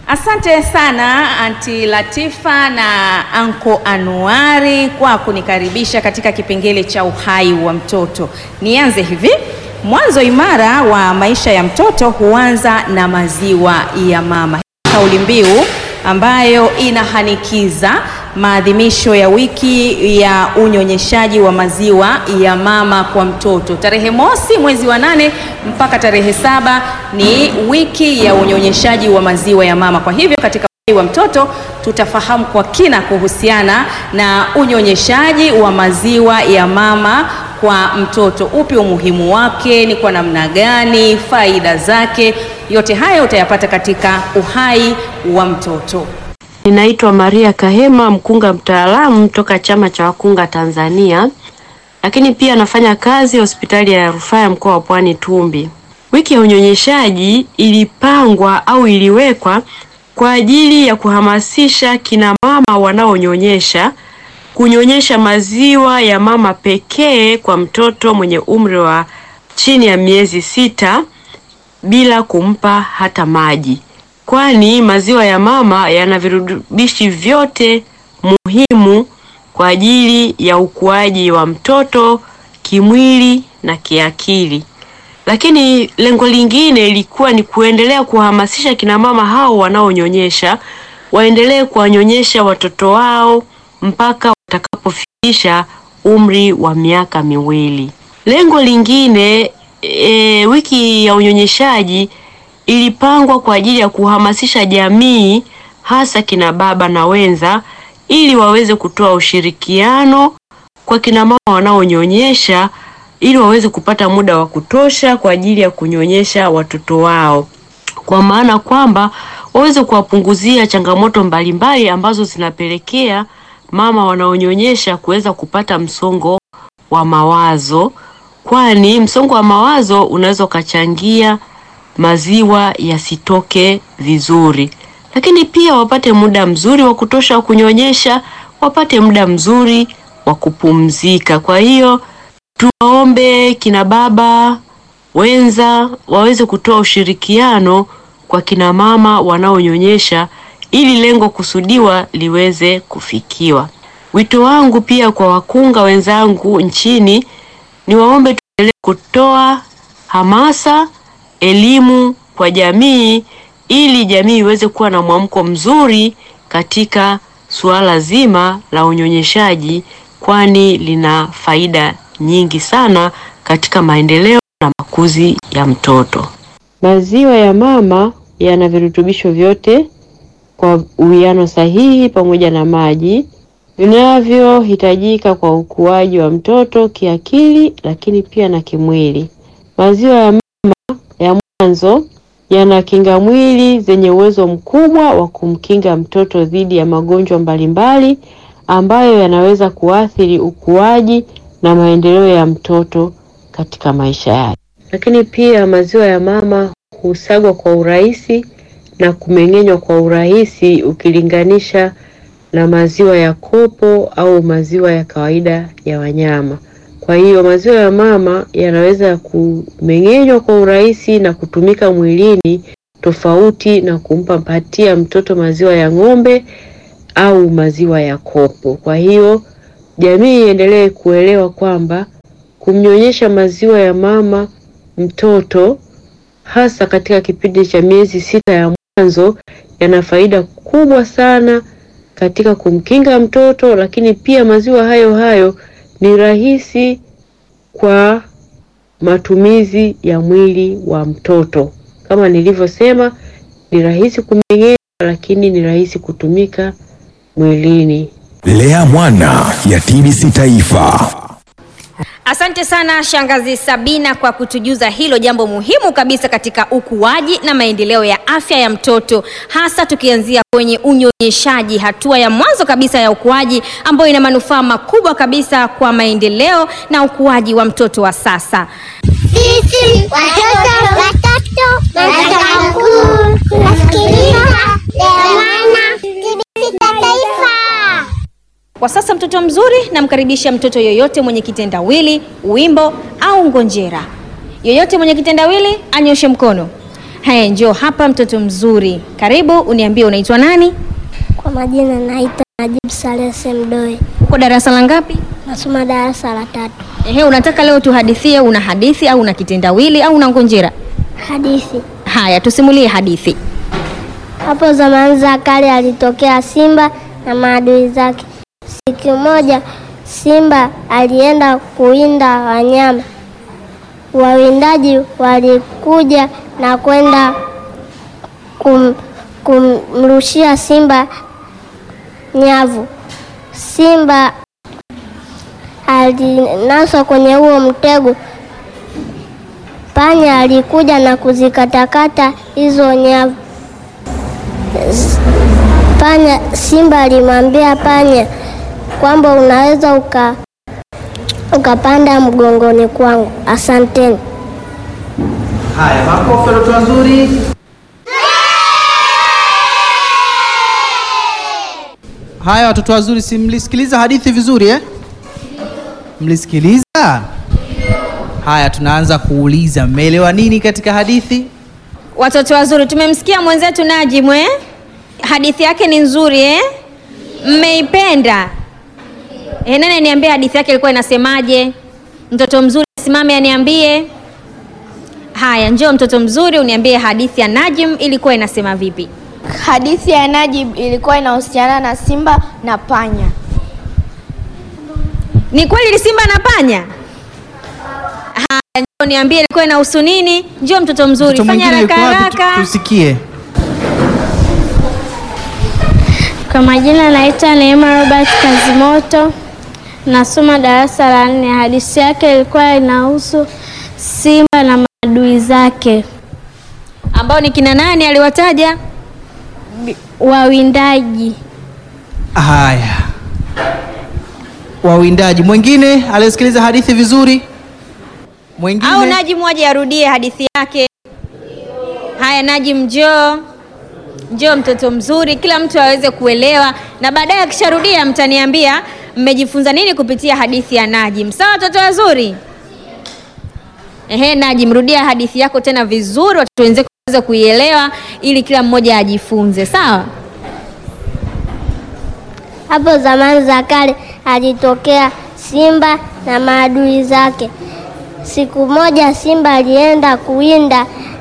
Asante sana Anti Latifa na Anko Anuari kwa kunikaribisha katika kipengele cha uhai wa mtoto. Nianze hivi. Mwanzo imara wa maisha ya mtoto huanza na maziwa ya mama. Kauli mbiu ambayo inahanikiza maadhimisho ya wiki ya unyonyeshaji wa maziwa ya mama kwa mtoto. Tarehe mosi mwezi wa nane mpaka tarehe saba ni wiki ya unyonyeshaji wa maziwa ya mama. Kwa hivyo katika uhai wa mtoto tutafahamu kwa kina kuhusiana na unyonyeshaji wa maziwa ya mama kwa mtoto. Upi umuhimu wake, ni kwa namna gani, faida zake, yote haya utayapata katika uhai wa mtoto. Ninaitwa Maria Kahema, mkunga mtaalamu toka Chama cha Wakunga Tanzania, lakini pia nafanya kazi hospitali ya rufaa ya mkoa wa Pwani Tumbi. Wiki ya unyonyeshaji ilipangwa au iliwekwa kwa ajili ya kuhamasisha kina mama wanaonyonyesha kunyonyesha maziwa ya mama pekee kwa mtoto mwenye umri wa chini ya miezi sita bila kumpa hata maji, kwani maziwa ya mama yana virutubishi vyote muhimu kwa ajili ya ukuaji wa mtoto kimwili na kiakili. Lakini lengo lingine ilikuwa ni kuendelea kuhamasisha kina mama hao wanaonyonyesha waendelee kuwanyonyesha watoto wao mpaka watakapofikisha umri wa miaka miwili. Lengo lingine e, wiki ya unyonyeshaji ilipangwa kwa ajili ya kuhamasisha jamii hasa kina baba na wenza ili waweze kutoa ushirikiano kwa kina mama wanaonyonyesha ili waweze kupata muda wa kutosha kwa ajili ya kunyonyesha watoto wao, kwa maana kwamba waweze kuwapunguzia changamoto mbalimbali ambazo zinapelekea mama wanaonyonyesha kuweza kupata msongo wa mawazo, kwani msongo wa mawazo unaweza ukachangia maziwa yasitoke vizuri. Lakini pia wapate muda mzuri wa kutosha wa kunyonyesha, wapate muda mzuri wa kupumzika. Kwa hiyo tuwaombe kina baba wenza waweze kutoa ushirikiano kwa kina mama wanaonyonyesha ili lengo kusudiwa liweze kufikiwa. Wito wangu pia kwa wakunga wenzangu nchini ni waombe tuendelee kutoa hamasa, elimu kwa jamii ili jamii iweze kuwa na mwamko mzuri katika suala zima la unyonyeshaji, kwani lina faida nyingi sana katika maendeleo na makuzi ya mtoto. Maziwa ya mama yana virutubisho vyote kwa uwiano sahihi pamoja na maji vinavyohitajika kwa ukuaji wa mtoto kiakili, lakini pia na kimwili. Maziwa ya mama ya mwanzo yana kinga mwili zenye uwezo mkubwa wa kumkinga mtoto dhidi ya magonjwa mbalimbali ambayo yanaweza kuathiri ukuaji na maendeleo ya mtoto katika maisha yake. Lakini pia maziwa ya mama husagwa kwa urahisi na kumeng'enywa kwa urahisi ukilinganisha na maziwa ya kopo au maziwa ya kawaida ya wanyama. Kwa hiyo maziwa ya mama yanaweza kumeng'enywa kwa urahisi na kutumika mwilini tofauti na kumpa patia mtoto maziwa ya ng'ombe au maziwa ya kopo. Kwa hiyo jamii iendelee kuelewa kwamba kumnyonyesha maziwa ya mama mtoto hasa katika kipindi cha miezi sita ya mwanzo yana faida kubwa sana katika kumkinga mtoto, lakini pia maziwa hayo hayo ni rahisi kwa matumizi ya mwili wa mtoto. Kama nilivyosema, ni rahisi kumeng'enya, lakini ni rahisi kutumika mwilini. Lea Mwana ya TBC Taifa. Asante sana Shangazi Sabina kwa kutujuza hilo jambo muhimu kabisa katika ukuaji na maendeleo ya afya ya mtoto, hasa tukianzia kwenye unyonyeshaji, hatua ya mwanzo kabisa ya ukuaji ambayo ina manufaa makubwa kabisa kwa maendeleo na ukuaji wa mtoto wa sasa. Sisi watoto watoto nataka mkuu tunasikiliza Lea Mwana TBC Taifa. Kwa sasa mtoto mzuri namkaribisha mtoto yoyote mwenye kitendawili, wimbo au ngonjera. Yoyote mwenye kitendawili anyoshe mkono. Haya, njoo hapa mtoto mzuri, karibu. Uniambie unaitwa nani? Kwa majina naitwa Najib Saleh Mdoe, Uko darasa la ngapi? nasoma darasa la tatu. Ehe, unataka leo tuhadithie, una hadithi au una kitendawili au una ngonjera? Hadithi. Haya, tusimulie hadithi. Hapo zamani za kale alitokea simba na maadui zake. Siku moja simba alienda kuwinda wanyama. Wawindaji walikuja na kwenda kum, kumrushia simba nyavu. Simba alinaswa kwenye huo mtego. Panya alikuja na kuzikatakata hizo nyavu. Panya, simba alimwambia panya kwamba unaweza uka ukapanda mgongoni kwangu. Asanteni. Haya, makofi watoto wazuri. Haya watoto wazuri, si mlisikiliza hadithi vizuri eh? Mlisikiliza? Haya, tunaanza kuuliza, mmeelewa nini katika hadithi? Watoto wazuri, tumemsikia mwenzetu Najim eh? Hadithi yake ni nzuri eh? Mmeipenda eh? Nani aniambie hadithi yake ilikuwa inasemaje? Mtoto mzuri simame aniambie. Haya, njoo mtoto mzuri, uniambie hadithi ya Najim ilikuwa inasema vipi? Hadithi ya Najib ilikuwa inahusiana na simba na panya. Ni kweli ni simba na panya? Haya, njoo niambie ilikuwa inahusu nini? Njoo mtoto mzuri, Mtoto fanya mwingine haraka yuko wapi? Tu- haraka. Tusikie. Kwa majina naitwa Neema Robert Kazimoto, nasoma darasa la nne. Hadithi yake ilikuwa inahusu simba na maadui zake Ambao ni kina nani aliwataja? wawindaji. Haya, wawindaji. Mwingine aliyesikiliza hadithi vizuri? Mwingine? au Najim waje arudie hadithi yake. Haya, Najim njoo, njoo mtoto mzuri, kila mtu aweze kuelewa, na baadaye akisharudia mtaniambia mmejifunza nini kupitia hadithi ya Najim. Sawa watoto wazuri? Ehe, Najim, rudia hadithi yako tena vizuri, watoto wenzako waweze kuielewa, ili kila mmoja ajifunze. Sawa? Hapo zamani za kale alitokea simba na maadui zake. Siku moja simba alienda kuwinda,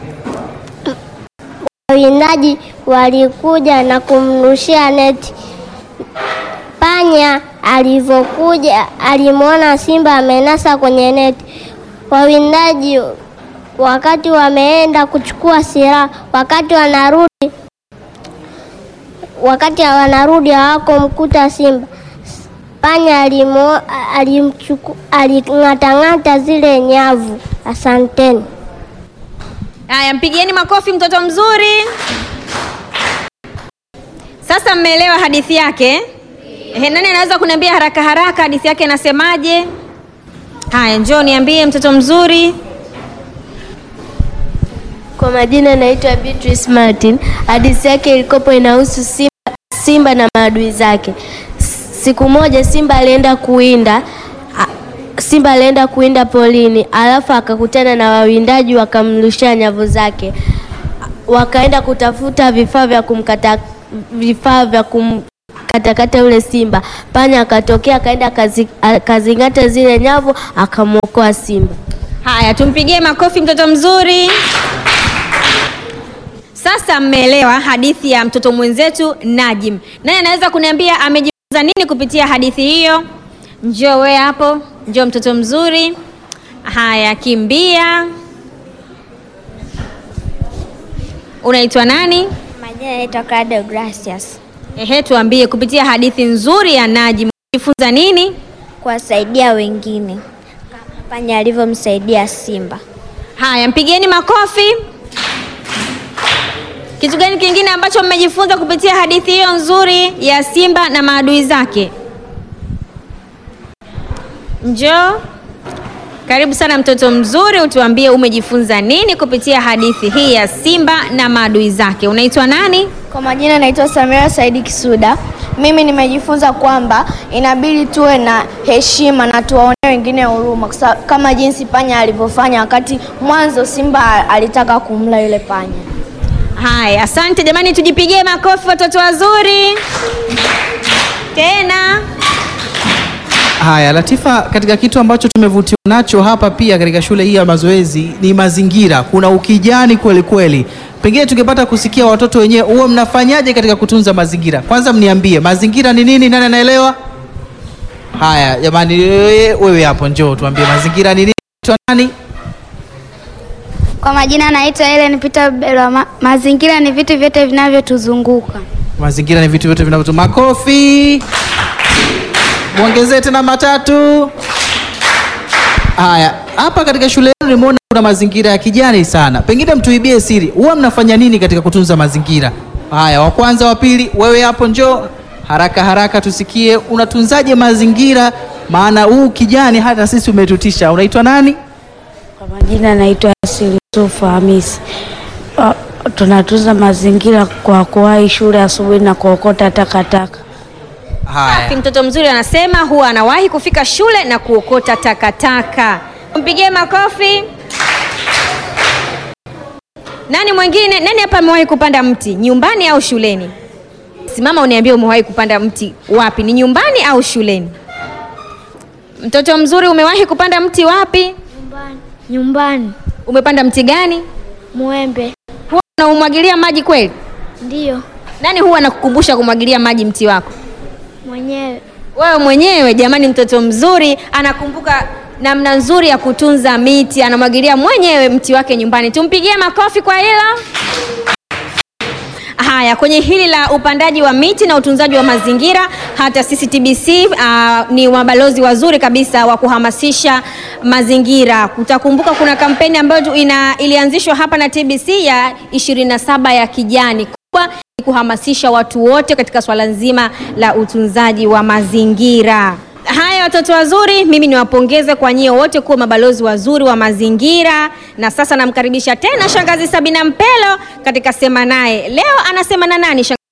wawindaji walikuja na kumrushia neti. Panya alivyokuja alimwona simba amenasa kwenye neti. Wawindaji wakati wameenda kuchukua silaha, wakati wanarudi wakati wanarudi hawakumkuta simba. Panya alimo- alimchuku- aling'atang'ata zile nyavu. Asanteni. Haya, mpigieni makofi mtoto mzuri. Sasa mmeelewa hadithi yake? Ehe, nani anaweza kuniambia haraka haraka hadithi yake inasemaje? Haya, njoo niambie mtoto mzuri. Kwa majina naitwa Beatrice Martin. Hadithi yake ilikopo inahusu simba, simba na maadui zake. S- Siku moja simba alienda kuwinda a- simba alienda kuwinda polini, alafu akakutana na wawindaji wakamrushia nyavu zake. Wakaenda kutafuta vifaa vya kumkata vifaa vya kumkatakata yule simba. Panya akatokea akaenda akazi- akazing'ata zile nyavu akamwokoa simba. Haya, tumpigie makofi mtoto mzuri. Sasa mmeelewa hadithi ya mtoto mwenzetu Najim. Nani anaweza kuniambia amejifunza nini kupitia hadithi hiyo? Njoo we hapo, njoo mtoto mzuri. Haya, kimbia. Unaitwa nani? Majina naitwa Claudio Gracias. Ehe, tuambie kupitia hadithi nzuri ya Najim umejifunza nini? Kuwasaidia wengine kama panya alivyomsaidia simba. Haya, mpigieni makofi. Kitu gani kingine ambacho mmejifunza kupitia hadithi hiyo nzuri ya simba na maadui zake? Njoo. Karibu sana mtoto mzuri, utuambie umejifunza nini kupitia hadithi hii ya simba na maadui zake. Unaitwa nani? Kwa majina naitwa Samira Saidi Kisuda. Mimi nimejifunza kwamba inabidi tuwe na heshima na tuwaonee wengine huruma, kwa sababu- kama jinsi panya alivyofanya wakati mwanzo simba alitaka kumla yule panya. Haya, asante jamani, tujipigie makofi watoto wazuri tena. Haya, Latifa, katika kitu ambacho tumevutiwa nacho hapa pia katika shule hii ya mazoezi ni mazingira. Kuna ukijani kweli kweli. Pengine tungepata kusikia watoto wenyewe, huwa mnafanyaje katika kutunza mazingira? Kwanza mniambie mazingira ni nini, nani anaelewa? Haya jamani, wewe wewe hapo njoo tuambie mazingira ni nini. Twa nani? Kwa majina naitwa Helen Peter Belwa. Ma mazingira ni vitu vyote vinavyotuzunguka. Mazingira ni vitu vyote vinavyotu. Makofi, mwongezee tena matatu. Haya, hapa katika shule yenu nimeona kuna mazingira ya kijani sana, pengine mtuibie siri, huwa mnafanya nini katika kutunza mazingira haya? Wa kwanza, wa pili, wewe hapo njoo haraka haraka, tusikie unatunzaje mazingira, maana huu kijani hata sisi umetutisha. Unaitwa nani? Kwa majina naitwa Yasir Yusufu Hamisi. Uh, tunatunza mazingira kwa kuwahi shule asubuhi na kuokota takataka. Haya, Safi, mtoto mzuri anasema huwa anawahi kufika shule na kuokota takataka. Mpigie makofi. Nani mwingine? Nani hapa amewahi kupanda mti nyumbani au shuleni? Simama uniambie umewahi kupanda mti wapi? Ni nyumbani au shuleni? Mtoto mzuri umewahi kupanda mti wapi? Nyumbani. Nyumbani. Umepanda mti gani? Mwembe. Huwa unaumwagilia maji kweli? Ndiyo. Nani huwa anakukumbusha kumwagilia maji mti wako? Mwenyewe. Wewe mwenyewe jamani, mtoto mzuri anakumbuka namna nzuri ya kutunza miti, anamwagilia mwenyewe mti wake nyumbani. Tumpigie makofi kwa hilo. Haya, kwenye hili la upandaji wa miti na utunzaji wa mazingira, hata sisi TBC uh, ni mabalozi wazuri kabisa wa kuhamasisha mazingira. Utakumbuka kuna kampeni ambayo ina ilianzishwa hapa na TBC ya 27 ya kijani kubwa ni kuhamasisha watu wote katika swala nzima la utunzaji wa mazingira. Haya watoto wazuri, mimi niwapongeze kwa nyie wote kuwa mabalozi wazuri wa mazingira. Na sasa namkaribisha tena shangazi Sabina Mpelo katika sema naye. Leo anasema na nani?